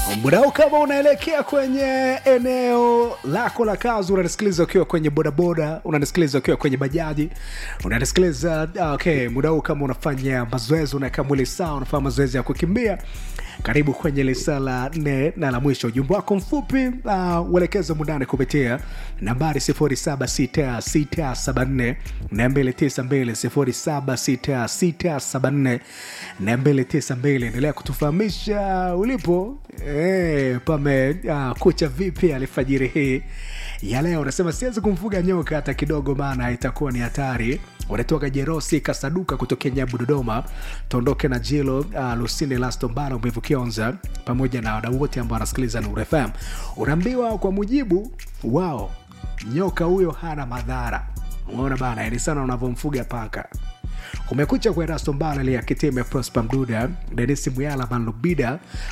mdau kama unaelekea kwenye eneo lako la kazi unanisikiliza ukiwa kwenye bodaboda unanisikiliza ukiwa kwenye bajaji unanisikiliza ah, okay mdau kama unafanya mazoezi unaweka mwili sawa unafanya mazoezi ya kukimbia karibu kwenye lisa la nne na la mwisho ujumbe wako mfupi uh, uelekezo mundani kupitia nambari 76674 292 76674 endelea kutufahamisha ulipo e, pame uh, kucha vipi alfajiri hii ya leo unasema siwezi kumfuga nyoka hata kidogo maana itakuwa ni hatari unatoka jerosi kasaduka kutokea nyabu dodoma tuondoke na jilo uh, lusine lastombala mwivu kionza pamoja na wadau wote ambao wanasikiliza nuru fm unaambiwa kwa mujibu wao nyoka huyo hana madhara umeona bana ni sana unavyomfuga paka kumekucha kwa erasto mbala lia kitime prosper mduda denisi muyala manlubida